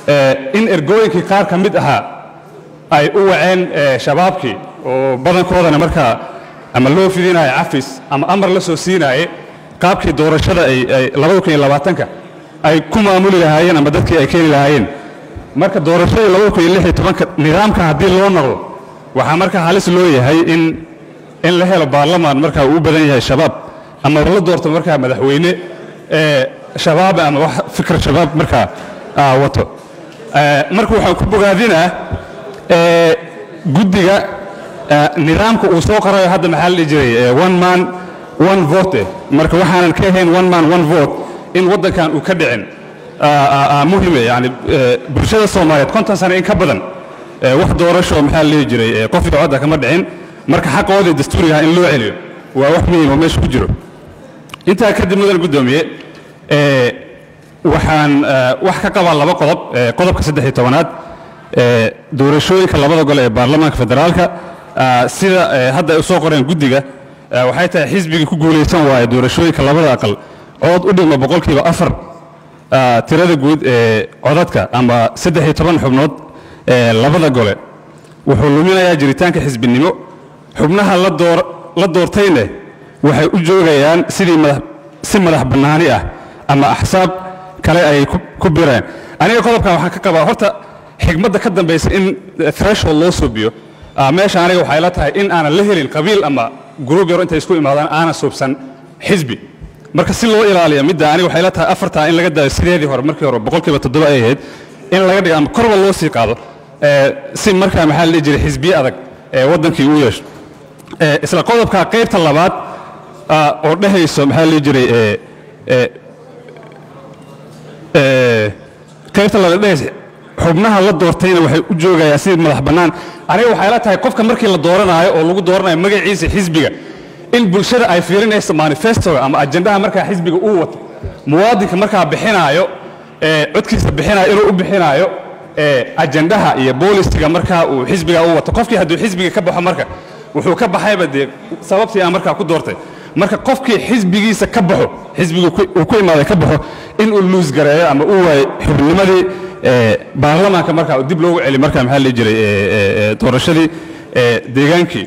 in ergooyinkii qaar ka mid ahaa ay u waceen shabaabkii oo badankoodana markaa ama loo fidinayo cafis ama amar la soo siinaaye qaabkii doorashada ay ka ay ku maamuli lahaayeen ama dadkii ay keeni lahaayeen marka doorashadii ka nidaamka haddii loo noqdo waxaa markaa halis loo yahay in in la helo baarlamaan markaa uu u badan yahay shabaab ama la doorto markaa madaxweyne shabaab ama wax fikr shabaab markaa wato marka waxaan ku bogaadinaa guddiga nidaamka uu soo qorayo hadda maxaa la dhihi jiray one man one vote marka waxaanan ka ahayn one man one vote in waddankan uu ka dhicin muhime yani bulshada soomaaliyeed konton sano in ka badan wax doorasho maxaa la dhihi jiray qof iyo codda kama dhicin marka xaqoodii dastuurigaha in loo celiyo waa wax muhiim oo meesha ku jiro intaa kadib mudan guddoomiye waxaan wax ka qabaa laba qodob qodobka saddex iyo tobanaad doorashooyinka labada gole ee baarlamaanka federaalka sida hadda ay u soo qoreen guddiga waxay tahay xisbigii ku guulaysan waaye doorashooyinka labada aqal cod u dhigma boqolkiiba afar tirada guud ee codadka ama saddex iyo toban xubnood ee labada gole wuxuu luminayaa jiritaanka xisbinimo xubnaha la doortayne waxay u joogayaan sidii si madax bannaani ah ama axsaab kale ay ku bireen aniga qodobkan waxaan ka qabaa horta xigmadda ka dambaysa in threshold loo suubiyo meesha aniga waxay la tahay in aanan la helin qabiil ama gruub yaro intay isku imaadaan aanan suubsan xisbi marka si loo ilaaliyo midda aniga waxay la tahay afartaa in laga daayo sideedii hore markii hore boqolkiiba toddoba ay ahayd in laga dhigo ama korba loo sii qaado si markaa maxaa la dhihi jiray xisbiye adag ee waddankii uu yeesho isla qodobka qaybta labaad oo dhehayso maxaa la dhihi jiray qaybta labaad dhehaysa xubnaha la doortayna waxay u joogayaan sidii madax bannaan aniga waxay la tahay qofka markii la dooranaayo oo lagu dooranayo magaciisa xisbiga in bulshada ay fiirinayso manifestoga ama ajendaha markaa xisbiga uu wato muwaadinka markaa bixinaayo codkiisa bixinayo inuu u bixinaayo ajendaha iyo boolisiga markaa uu xisbiga u wato qofkii hadduu xisbiga ka baxo marka wuxuu ka baxayba dee sababtii aan markaa ku doortay marka qofkii xisbigiisa ka baxo xisbigu uu ku imaaday ka baxo in uu luus gareeyo ama uu waayo xubnimadii baarlamaanka markaa dib loogu celi markaa maxaa la dhihi jiray doorashadii deegaankii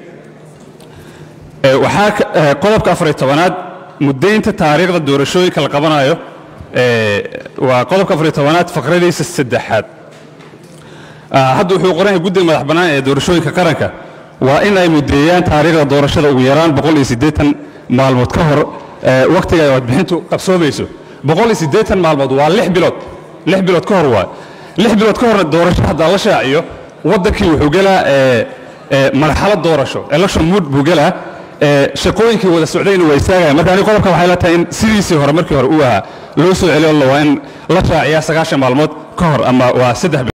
waxaa qodobka afariy tobanaad muddaynta taariikhda doorashooyinka la qabanayo waa qodobka afariy tobanaad faqradiisa saddexaad hadda wuxuu qoran yahay guddiga madax bannaan ee doorashooyinka qaranka waa in ay muddeeyaan taariikhda doorashada ugu yaraan boqol iyo siddeetan maalmood ka hor wakhtiga ay codbixintu qabsoomayso boqol iyo siddeetan maalmood waa lix bilood lix bilood ka hor waa lix bilood ka horna doorasho haddaa la shaaciyo waddankii wuxuu gelaa marxalad doorasho election mood buu gelaa shaqooyinkii wada socdayna waa istaagaya marka aniga qodobka waxay la tahay in sidiisii hore markii hore uu ahaa loo soo celiyo waa in la shaaciyaa sagaashan maalmood ka hor ama waa saddex